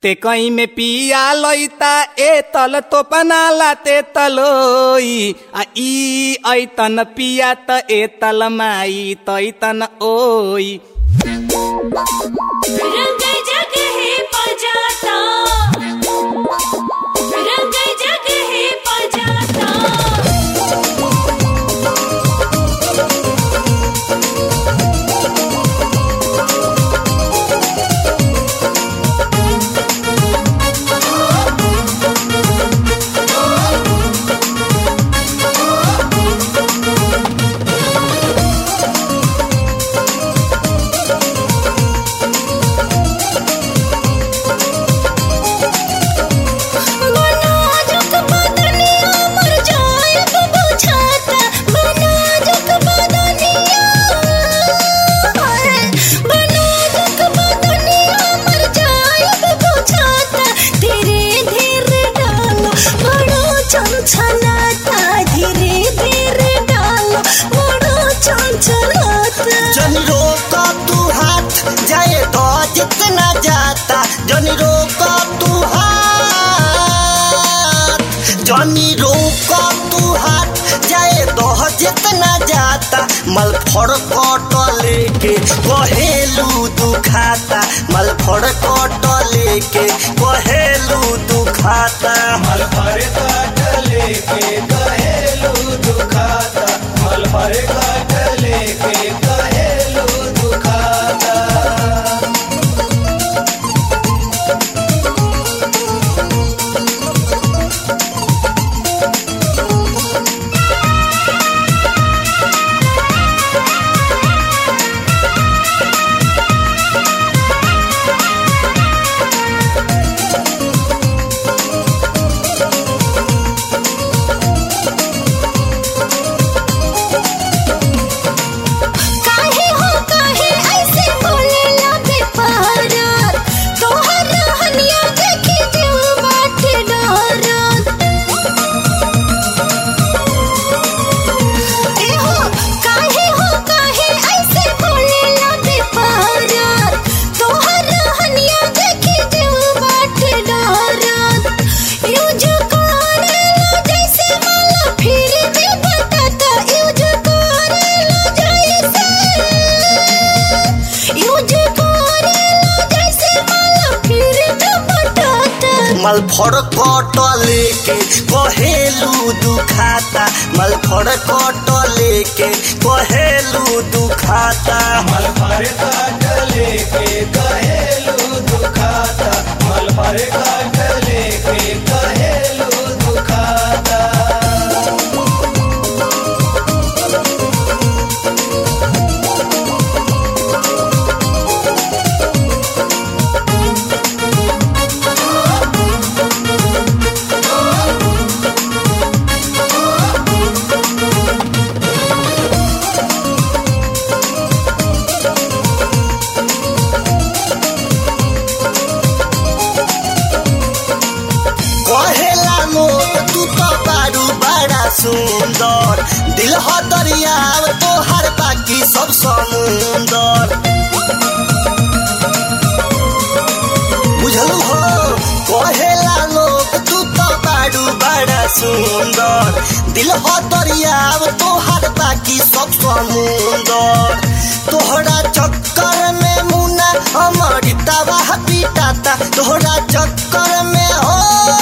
ते कहीं में पिया लइता ए तल तो पनाला ते तलोई आ ई ऐतन पिया त ए तल माई तैतन ओई रंग जगहे पजाता रंग जगहे पजाता बनाजुक बदनिया मर जाएब बुझाता बनाजुक बदनिया बनाजुक बदनिया मर जाएब बुझाता धीरे धीरे डालो बड़ो चंचलाता धीरे धीरे डालो बड़ो चंचलाता जन रोका तू हाथ जाए तो जितना जाता जन रोका तू हाथ जनी रोका तू हाथ जाए तो जितना जाता मल फड़ कट लेके कहेलू दुखाता मल फड़ कट लेके कहेलू दुखाता मल भरे काट लेके कहेलू दुखाता मल भरे काट लेके कहेलू दुखाता काहे हो काहे ऐसे बोले लगे पारा तोहर रहनिया देखे जीव बाटे डरत ए हो काहे हो काहे ऐसे बोले लगे पारा तोहर रहनिया देखे जीव बाटे डरत यूज करेला जैसे माला फिर भी बताता यूज करेला जैसे यूज करेला जैसे माला फिर भी बताता मल फड़ कट लेके कहेलू दुखाता मल फड़ कट लेके कहेलू दुखाता मल भरे काट लेके कहेलू दुखाता मल भरे काट लेके कहेलू दुखाता कहेला लोग तू तो बारू बड़ा सुंदर दिल हो दरियाव तोहर बाकी सब समुंदर बुझलू हो कहेला लोग तू तो बारू बड़ा सुंदर दिल हो दरियाव तोहर बाकी सब समुंदर तोहरा चक्कर में मुना हमारी तबाह पिटाता तोहरा चक्कर में हो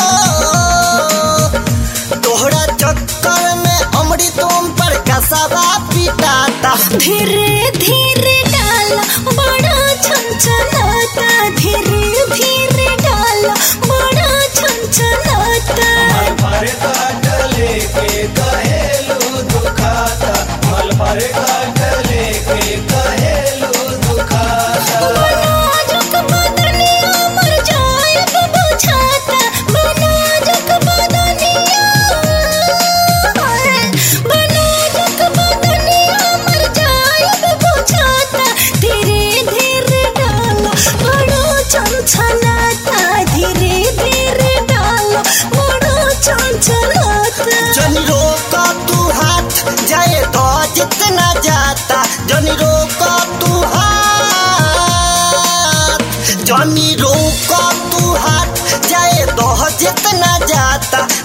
तोहरा चक्कर में अमृत तुम पर कसबा पिटाता धीरे धीरे डाला बड़ा छनछनाता धीरे धीरे डाला बड़ा छनछनाता मल भरे काट लेके कहेलू दुखाता मल भरे काट लेके कहेलू दुखाता बनाजुक बदनिया मर जाएब बुझाता बनाजुक बदनिया बनाजुक बदनिया मर जाएब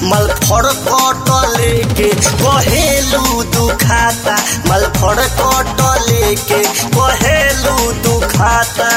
मलफड़ कट लेके कहेलू दुखाता मलफड़ कट लेके कहेलू दुखाता